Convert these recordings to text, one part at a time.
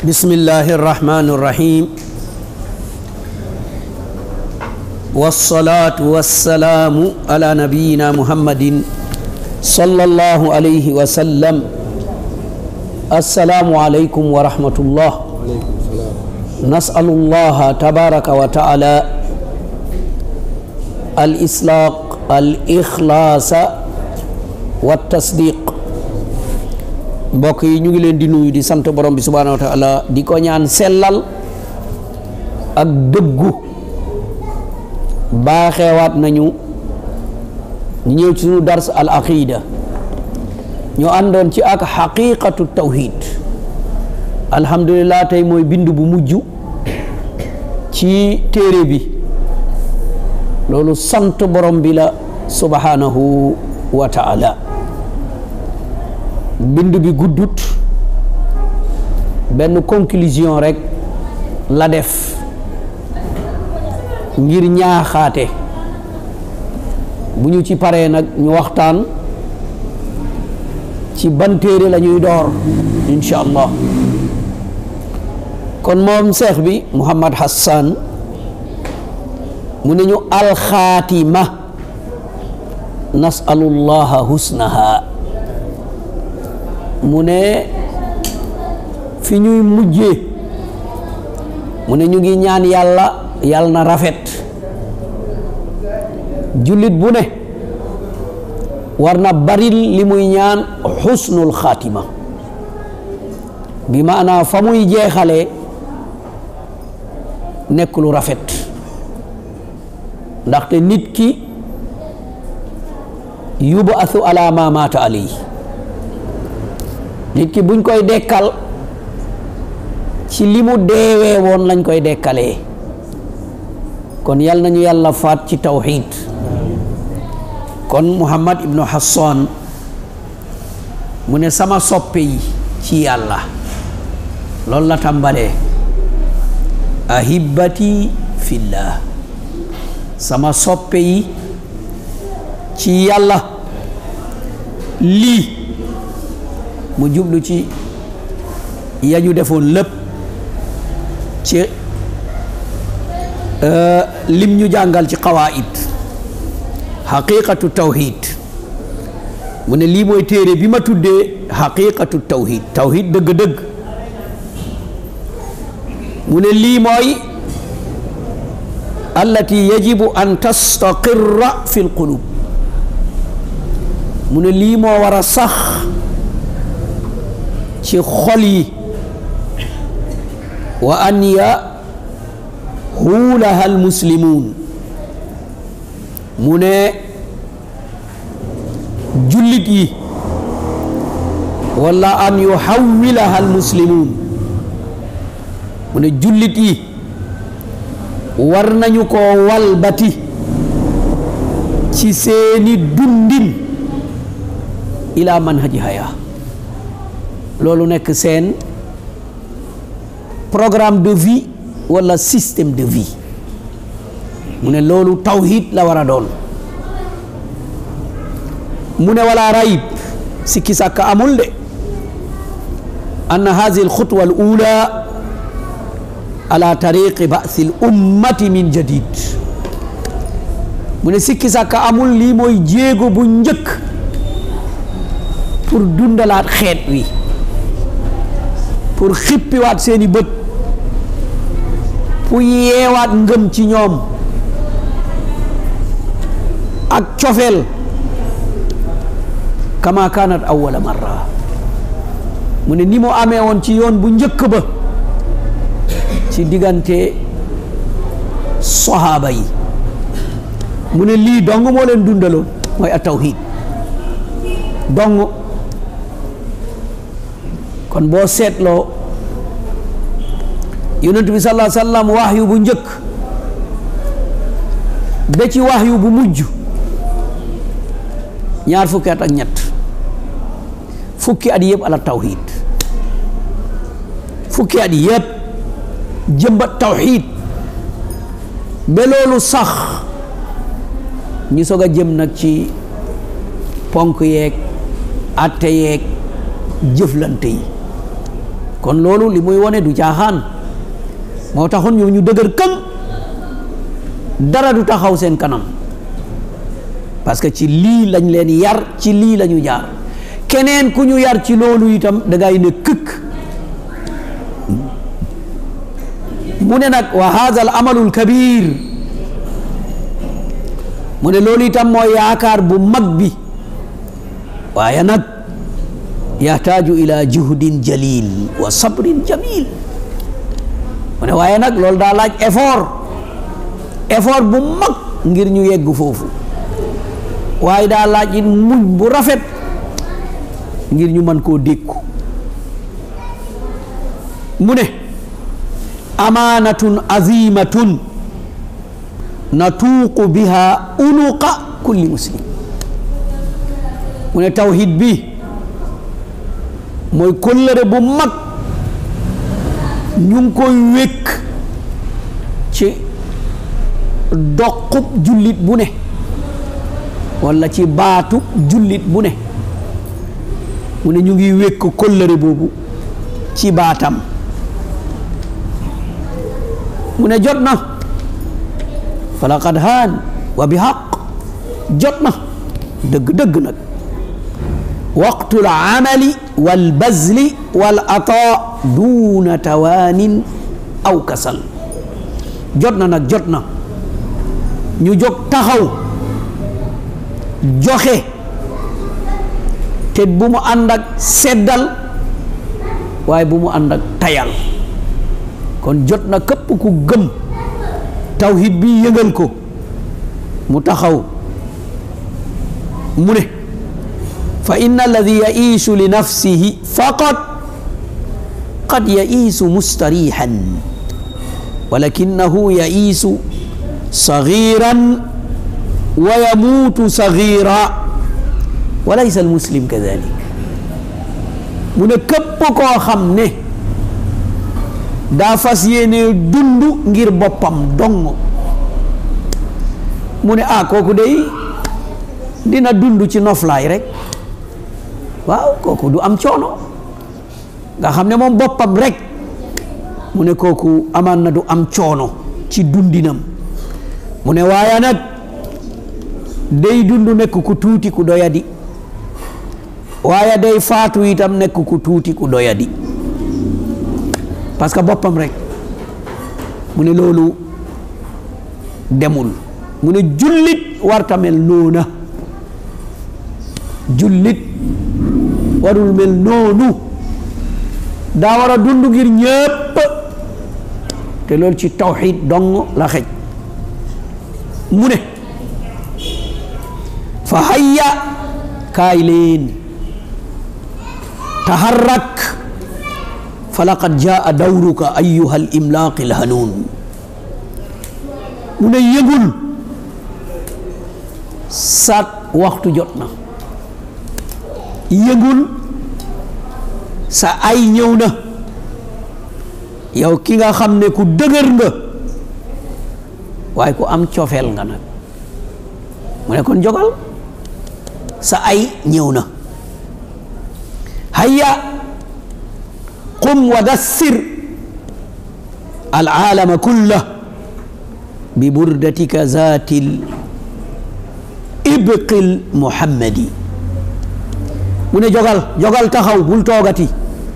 بسم الله الرحمن الرحيم والصلاة والسلام على نبينا محمد صلى الله عليه وسلم السلام عليكم ورحمة الله نسأل الله تبارك وتعالى الإسلاق الإخلاص والتصديق mbokk yi ñu ngi leen di nuyu di sant borom bi subhaanahu wa taala di ko ñaan sellal ak dëggu baaxeewaat nañu ñu ñëw ci suñu dars al aqida ñu àndoon ci ak xaqiqatu tawhid alhamdulilah tey mooy bind bu mujj ci téere bi loolu sant borom bi la subhaanahu wa taala bind bi guddut benn conclusion rek la def ngir ñaaxaate bu ñu ci paree nag ñu waxtaan ci ban téere la ñuy door insha allah kon moom seex bi Muhammad Hassan mu ne ñu alxaatima nasalullaha husnaha mu ne fi ñuy mujjee mu ne ñu ngi ñaan yàlla yàlla na rafet jullit bu ne war na baril li muy ñaan xusnul xaatima bi maanaa fa muy jeexalee nekk lu rafet ndaxte nit ki yubasu ala ma maata alayhi nit ki buñ koy dekkal ci li mu deewee woon lañ koy dekkalee kon yal nañu yàlla faat ci tawxid kon Muhammad ibnu Hassan mu ne sama soppe yi ci yàlla loolu la tàmbalee ahibati fillah sama soppe yi ci yàlla lii mu jublu ci yañu defoon lépp ci lim ñu jàngal ci qawaid xaqiqatu tawhid mu ne lii mooy téere bi ma tuddee xaqiqatu tawhid tawhid dëgg-dëgg mu ne lii mooy allati yajibu an tastaqirra fi lqulub mu ne lii moo war a sax ci xol yi wa an yahuulaha almuslimuun mu ne jullit yi wala an yuhawwilaha almuslimuun mu ne jullit yi war nañu ko walbati ci seeni dundin ila manhaji haya loolu nekk seen programme de vie wala système de vie mu ne loolu tawhid la war a doon mu ne wala rayib sikki sàkka amul de anna hazihi alxutwa al ula ala tariqi ba'thi al ummati min jadid mu ne sikki sàkka amul lii mooy jéego bu njëkk pour dundalaat xeet wi pour xippiwaat seeni bët pour yeewaat ngëm ci ñoom ak cofeel kama kanat awwala marra mu ne ni mu amee woon ci yoon bu njëkk ba ci diggante sahaaba yi mu ne lii dong moo leen dundaloon mooy a tawhid dong kon boo seetloo yonent bi sallallahu alayhi wa sallam waxyu bu njëkk ba ci waxyu bu mujj ñaar fukki at ak ñett fukki at yëpp ala tawhid fukki at yëpp jëmbat tawhid ba loolu sax ñu soog a jëm nag ci ponk yeeg atte yeeg jëflante yi kon loolu li muy wone du caaxaan moo taxoon ñoo ñu dëgër këng dara du taxaw seen kanam parce que ci lii lañ leen yar ci lii la ñu jaar keneen ku ñu yar ci loolu itam da ngay ne këkk mu ne nag wa haza al amalul kabir mu ne loolu itam mooy yaakaar bu mag bi waaye nag yaxtaaju ila juhdin jalil wa sabrin jamil mu ne waaye nag loolu daa laaj effort effort bu mag ngir ñu yegg foofu waaye daa laaj it muñ bu rafet ngir ñu mën koo dékku mu ne amaanatun azimatun natuuqu biha unuqa kulli muslim mu ne tawhid bi mooy kóllëre bu mag ñu ngi koy wékk ci doqub jullit bu ne walla ci baatu jullit bu ne mu ne ñu ngi wékk kóllëre boobu ci baatam mu ne jot na fa laqad haan wa bi xaq jot na dëgg-dëgg nag waqtul amali wal bazli wal ataa duuna tawaanin aw kasal jot na nag jot na ñu jóg taxaw joxe te bu mu ànd ak seddal waaye bu mu ànd ak tayal kon jot na képp ku gëm tawhid bi yëngal ko mu taxaw mu ne fa inna alladi yaiisu li nafsihi faqat qad yaiisu mustarihan walakinahu yaiisu sagiran wa yamuutu sagira wa laysa almuslim kadalik mu ne képp koo xam ne daa fas yéene dund ngir boppam dong mu ne ah kooku day dina dund ci noflaay rek waaw kooku du am coono nga xam ne moom boppam rek mu ne kooku amaan na du am coono ci dundinam mu ne waaye nag day dund nekk ku tuuti ku doyadi waaye day faatu itam nekk ku tuuti ku doyadi parce que boppam rek mu ne loolu demul mu ne jullit warta mel noona jullit warul mel noonu daa war a dund ngir ñépp te loolu ci tawxid dong la xej mu ne fa hayya kaay leen taharrak fa laqad jaa dawruka ayuha al imlaaqi al hanuun mu ne yëgul sa waxtu jot na yëgul sa ay ñëw na yow ki nga xam ne ku dëgër nga waaye ku am cofeel nga nag mu ne kon jogal sa ay ñëw na hayya qum wa dassir alaalama kulla bi burdatika zaatil ibqil muhammadi mu ne jogal jogal taxaw bul toogati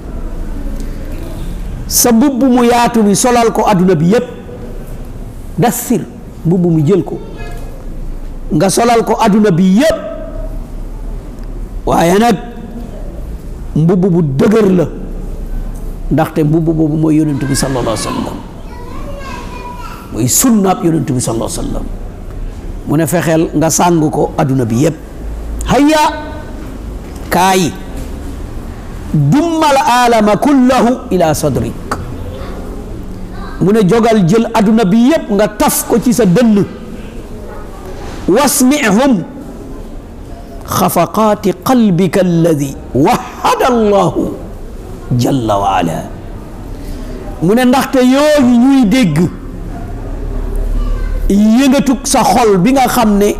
sa mbubb mu yaatu mi solal ko adduna bi yépp dassir mbubb mi jël ko nga solal ko adduna bi yépp waaye nag mbubb bu dëgër la ndaxte mbubb boobu mooy yonent bi sallallahu alayhi wa sallam mooy sunnaab yonent bi sallallahu alayhi wa sallam mu ne fexeel nga sàng ko adduna bi yépp hayya kaay dummal alama kullahu ila sadrik mu ne jogal jël adduna bi yépp nga taf ko ci sa dënn wasmihum xafaqaati qalbika alladi wahada allahu jalla wa ala mu ne ndaxte yooyu ñuy dégg yëngatug sa xol bi nga xam ne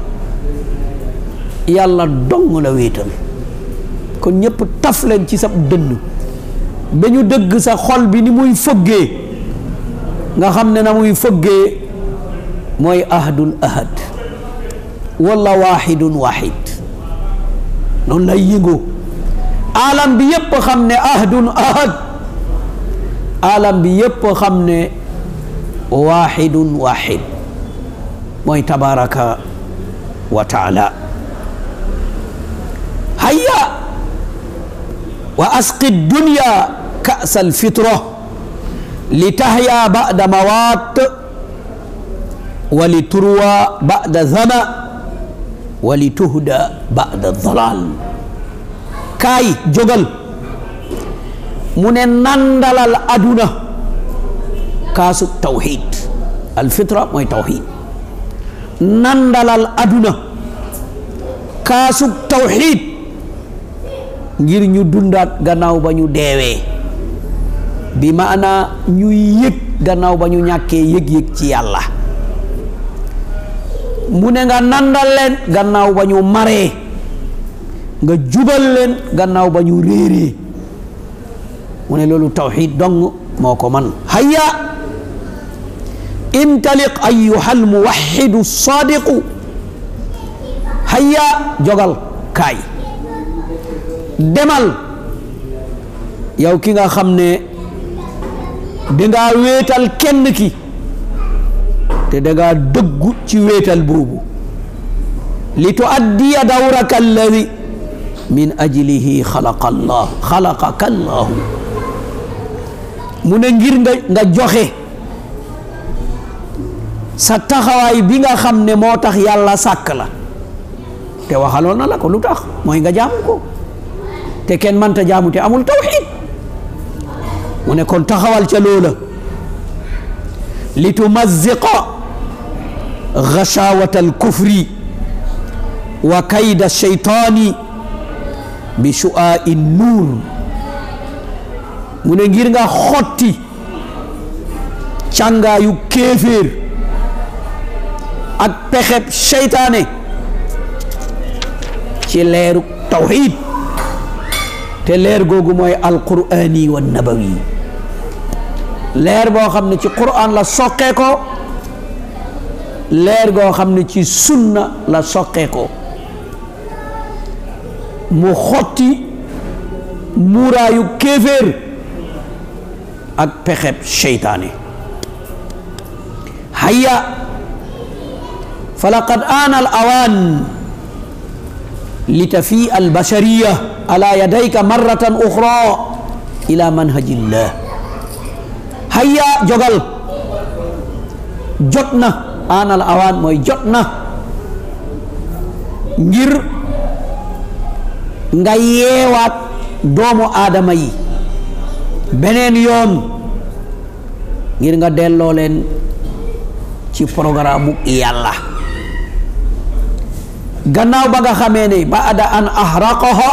yàlla dong la wéetal kon ñëpp taf leen ci sa dënn ba ñu dëgg sa xol bi ni muy fëggee nga xam ne na muy fëggee mooy ahadul ahad wala waxidun waxid noonu lay yëngoo alam bi yépp xam ne ahadun ahad alam bi yépp xam ne waxidun waxid mooy tabaraka wa taala hayya wa asqi dunya ka'sa alfitra li tahya ba'da mawat wa li turwa ba'da zama wa li tuhda ba'da dalal kaay jógal mu ne nandalal aduna kaasu tawxid alfitra mooy tawxid nandalal aduna kaasu tawxid ngir ñu dundaat gannaaw ba ñu deewee bi maana ñu yëg gannaaw ba ñu ñàkkee yëg-yëg ci yàlla mu ne nga nandal leen gannaaw ba ñu maree nga jubal leen gannaaw ba ñu réeree mu ne loolu tawxid dong moo ko man hayya intaliq ayuha almuwaxidu sadiqu hayya jogal kaay demal yow ki nga xam ne dangaa wéetal kenn ki te dangaa dëggu ci wéetal boobu li tuaddiya dawraka alladi min ajlihi xalaqa allah xalaqaka allahu mu ne ngir nga nga joxe sa taxawaay bi nga xam ne moo tax yàlla sàkk la te waxaloon na la ko lu tax mooy nga jaamu ko te kenn mënta jaamu te amul tawxid mu ne kon taxawal ca loola li tumaziqa gachawata alkufri wa kayda sheytaani bi shu'aa'i nuur mu ne ngir nga xotti càngaayu kéeféer ak pexeb seytaane ci leeru tawxid te leer googu mooy alqur'ani wa nabawi leer boo xam ne ci qur'an la soqee ko leer goo xam ne ci sunna la soqee ko mu xotti muuraayu kéeféer ak pexeb seytaane hayya falaqad aana al awaan litafii albashariya ala yadayka marratan uxra ila manhajillah hayya jogal jot na aanal awaan mooy jot na ngir nga yeewaat doomu aadama yi beneen yoon ngir nga delloo leen ci programme yàlla gannaaw ba nga xamee ne baada an ahraqaha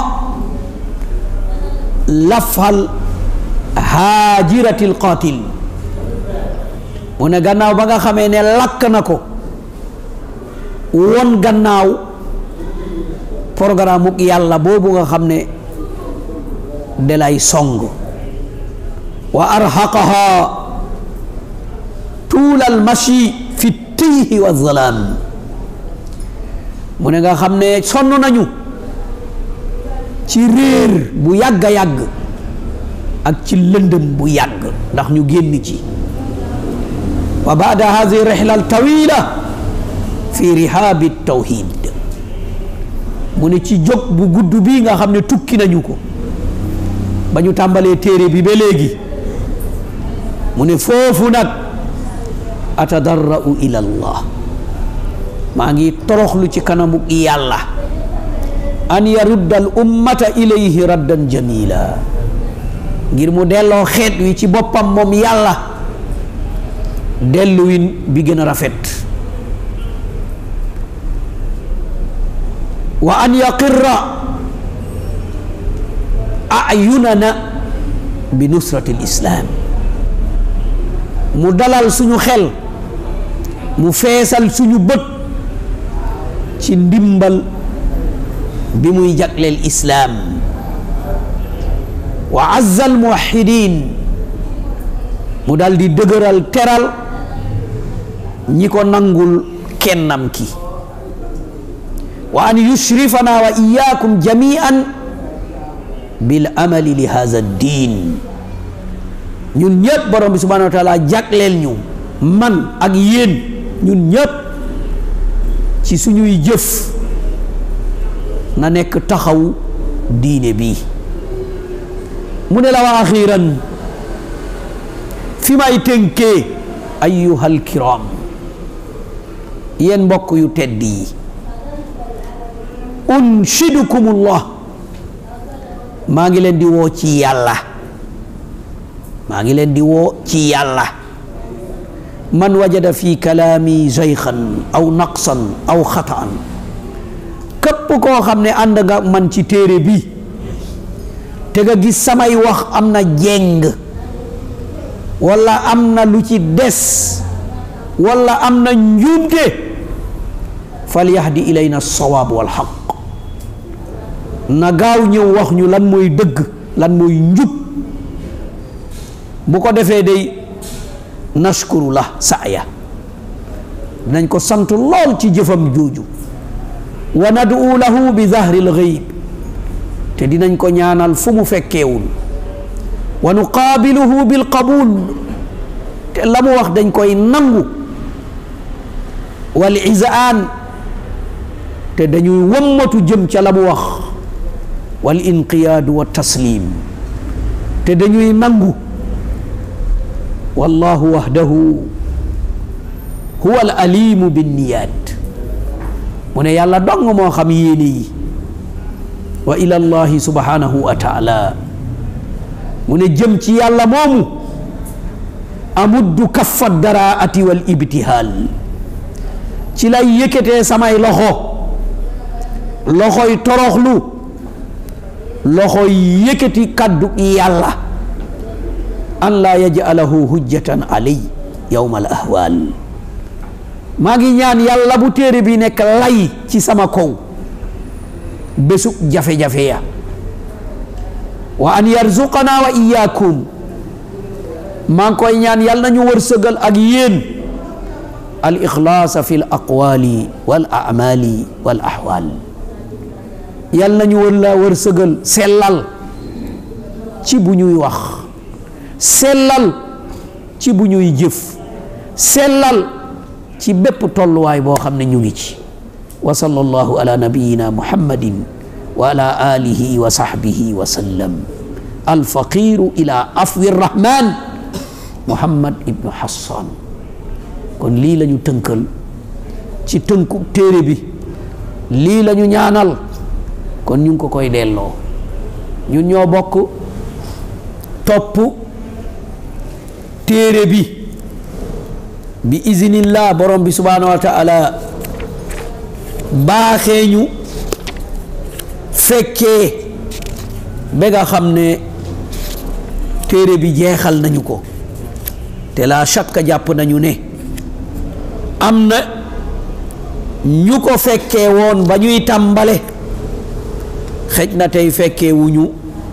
lafal haajirati alqatil mu ne gannaaw ba nga xamee ne lakk na ko won gannaaw programme uk yàlla boobu nga xam ne de lay song wa arhaqaha tuula almashi fi tiihi wa zalaam mu ne nga xam ne sonn nañu ci réer bu yàgg a yàgg ak ci lëndëm bu yàgg ndax ñu génn ci wa baada hadi rihla altawila fi rihaabi tawhid mu ne ci jóg bu gudd bii nga xam ne tukki nañu ko ba ñu tàmbalee téere bi ba léegi mu ne foofu nag atadarra'u ila allah maa ngi toroxlu ci kanamu yàlla an yarudda al ummata ilayhi raddan jamila ngir mu delloo xeet wi ci boppam moom yàlla delluwin bi gën a rafet wa an yaqirra ayunana bi nusrati lislaam mu dalal suñu xel mu feesal suñu bët ci ndimbal bi muy jagleel islaam wa azza al muwahidin mu dal di dëgëral teral ñi ko nangul kennam ki wa an yushrifana wa iyakum jamian bil amali li hadha diin ñun ñëpp borom bi subhanahu wa taala jagleel ñu man ak yéen ñun ñëpp ci suñuy jëf na nekk taxaw diine bi mu ne la wa axiran fi may tënkee ayyuhal kiram yéen mbokk yu tedd yi unshidukumullah maa ngi leen di woo ci yàlla maa ngi leen di woo ci yàlla man wajada fi kalaami zayxan aw naqsan aw xataan képp koo xam ne ànd nga man ci téere bi te nga gis samay wax am na jeng wala am na lu ci des wala am na njuumte fal yahdi ilayna sawaab wal xaq na gaaw ñëw wax ñu lan mooy dëgg lan mooy njub bu ko defee day nashkuru la saaya dinañ ko sant lool ci jëfam jooju wa nad'u lahu bi zahril ghaib te dinañ ko ñaanal fu mu fekkeewul wa nuqaabiluhu bil qabul te la mu wax dañ koy nangu wal izaan te dañuy wammatu jëm ca la mu wax wal inqiyaadu wa taslim te dañuy nangu wallahu wahdahu huwa al alimu binniyaat mu ne yàlla dong moo xam yéene yi wa ila llahi subhanahu wa taala mu ne jëm ci yàlla moomu amuddu kaffa daraati wal ibtihaal ci lay yëkkatee samay loxo loxoy toroxlu loxoy yëkkati kaddu yàlla an laa yaj'alahu hujjatan alay yawma al ahwal maa ngi ñaan yàlla bu téere bi nekk lay ci sama kaw bésub jafe-jafe ya wa an yarzuqana wa iyaakum maa ngi koy ñaan yàlla nañu wërsëgal ak yéen al ixlaasa fi l aqwali wal amali wal ahwal yàlla nañu wër la wërsëgal sellal ci bu ñuy wax sellal ci bu ñuy jëf sellal ci bépp tolluwaay boo xam ne ñu ngi ci wa sallallahu ala nabiyina muhammadin wa ala alihi wa sahbihi wa sallam alfaqiru ila afwi rahman muhammad ibnu hassan kon lii la ñu tënkal ci tënku téere bi lii la ñu ñaanal kon ñu ngi ko koy delloo ñun ñoo bokk topp téere bi bi iznillah borom bi subhanahu wa taala baaxee ñu fekkee ba nga xam ne téere bi jeexal nañu ko te la shakka jàpp nañu ne am na ñu ko fekkee woon ba ñuy tàmbale xëj na tey fekkee wuñu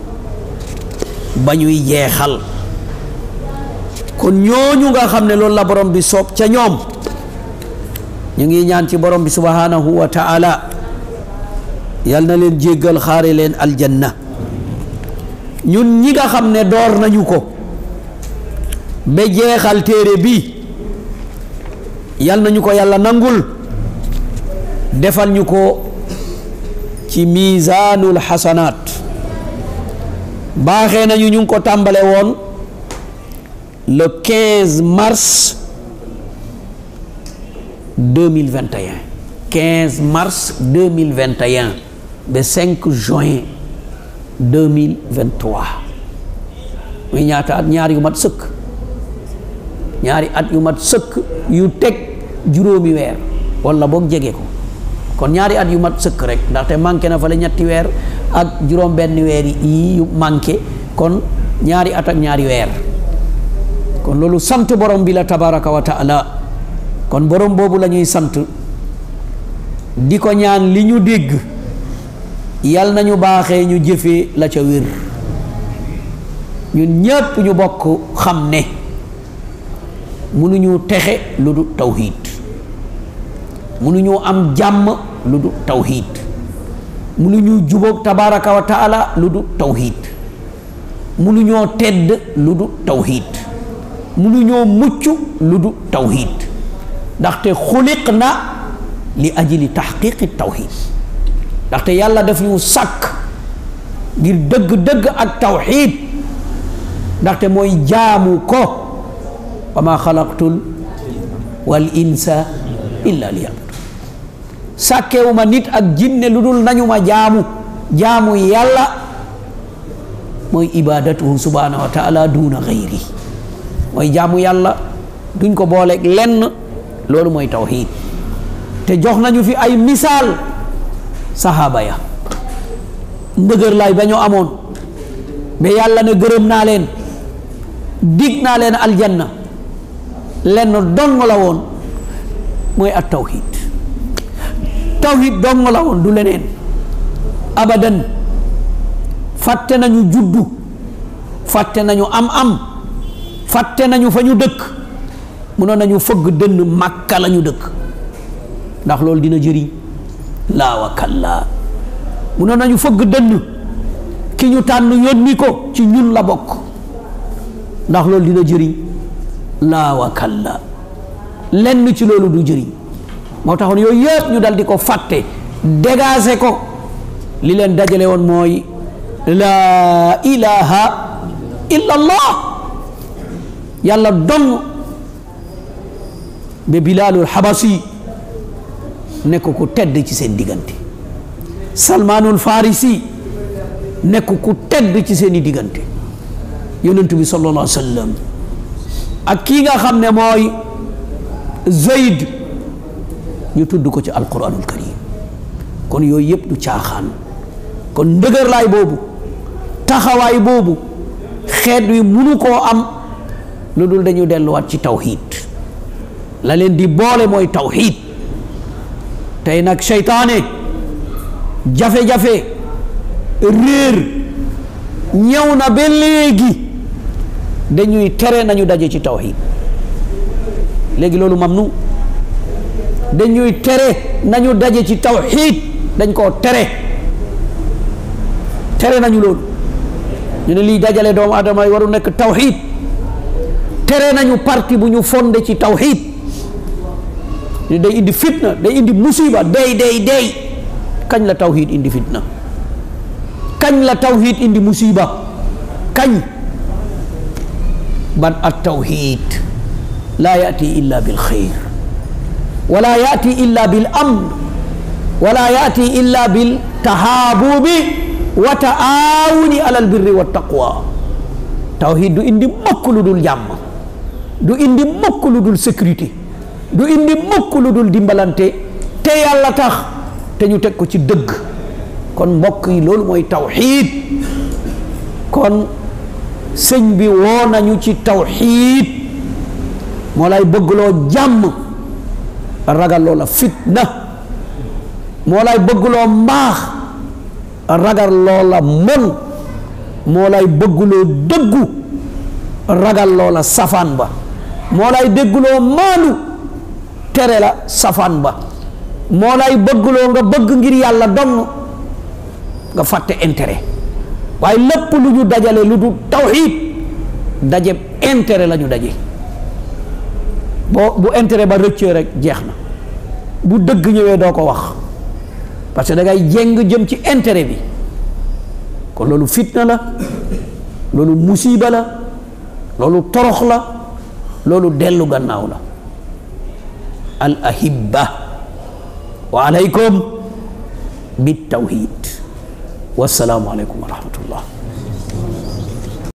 ba ñuy jeexal kon ñooñu nga xam ne loolu la borom bi soob ca ñoom ñu ngi ñaan ci borom bi subhanahu wa taala yal na leen jéggal xaare leen aljanna ñun ñi nga xam ne door nañu ko ba jeexal téere bi yal nañu ko yàlla nangul defal ñu ko ci miisaanul xasanaat baaxee nañu ñu ngi ko tàmbale woon le 15 mars 2021 15 mars 2021 ba 5 juin 2023 muy ñaata at ñaar yu mat sëkk ñaari at yu mat sëkk yu teg juróomi weer walla boog jege ko kon ñaari at yu mat sëkk rek ndaxte manqué na fa la ñetti weer ak juróom benn weer yi yu manqué kon ñaari at ak ñaari weer kon loolu sant borom bi la tabaraka wa taala kon borom boobu la ñuy sant di ko ñaan li ñu dégg yal nañu baaxee ñu jëfee la ca wér ñun ñépp ñu bokk xam ne mënuñu texe lu du tawxiid mënuñu am jàmm lu du tawxiid mënuñu jubóog tabaraka wa taala lu du tawxiid mënuñoo tedd lu du tawxiid mënuñoo mucc lu du tawxiid ndaxte xuliq na li ajli taxqiqi tawxiid ndaxte yàlla daf ñu sàkk ngir dëgg-dëgg ak tawxiid ndaxte mooy jaamu ko wa ma xalaqtul wal insa illa liyabudun sàkkewuma nit ak jinne lu dul nañu ma jaamu jaamu yàlla mooy ibadatuhu subhanahu wa taala duna gayri mooy jaamu yàlla duñ ko booleeg lenn loolu mooy tawxiid te jox nañu fi ay misaal sahaaba ya ndëgër laay ba ñu amoon ba yàlla ne gërëm naa leen dig naa leen aljanna lenn dong la woon mooy at tawxiid tawxiid dong la woon du leneen abadan fàtte nañu juddu fàtte nañu am-am fàtte nañu fa ñu dëkk mënoon nañu fëgg dënn màkka la ñu dëkk ndax loolu dina jëriñ laa wa kallaa mënoon nañu fëgg dënn ki ñu tànn yónni ko ci ñun la bokk ndax loolu dina jëriñ laa wa kallaa lenn ci loolu du jëriñ moo taxoon yooyu yëpp ñu dal di ko fàtte dégager ko li leen dajale woon mooy laa ilaha illa allah yàlla dong ba bilaalul xabasi nekk ku tedd ci seen diggante salmaanul farisi nekk ku tedd ci seen i diggante yonent bi sallallahu alayhi wa sallam ak kii nga xam ne mooy Zayd ñu tudd ko ci alquranul karim kon yooyu yëpp du caaxaan kon ndëgërlaay boobu taxawaay boobu xeet wi munu koo am lu dul dañu delluwaat ci tawxiid la leen di boole mooy tawxiid tey nag seytaane jafe-jafe réer ñëw na ba léegi dañuy tere nañu daje ci tawxiid léegi loolu mamnu dañuy tere nañu daje ci tawxiid dañ koo tere tere nañu loolu ñu ne lii dajale doomu adama yi waru nekk tawxiid tere nañu parti bu ñu fondé ci tawxiid ñu day indi fitna day indi musiba day day day kañ la tawxiid indi fitna kañ la tawxiid indi musiba kañ ban at tawxiid laa yaati illa bil xayr wala yaati illa bil amn wala yaati illa bil tahaabubi wa taawuni alal birri wa taqwa tawxiid du indi mukk lu dul jàmm du indi mukk lu dul sécurité du indi mukk lu dul dimbalante te yàlla tax te ñu teg ko ci dëgg kon mbokk yi loolu mooy tawxiid kon sëñ bi woo nañu ci tawxiid moo lay bëggloo jàmm ragal loola fitna moo lay bëggloo mbaax ragal loola mon moo lay bëggloo dëggu ragal loola safaan ba moo lay déggloo maanu tere la safaan ba moo lay bëggloo nga bëgg ngir yàlla dong nga fàtte intérêt waaye lépp lu ñu dajale lu du tawxiid daje intérêt la ñu daje boo bu intérêt ba rëccee rek jeex na bu dëgg ñëwee doo ko wax parce que da ngay jéng jëm ci intérêt bi kon loolu fitna la loolu musiba la loolu torox la loolu dellu gannaaw la al ahibba wa alaykum bit tawhid wassalaamu aleykum wa rahmatullah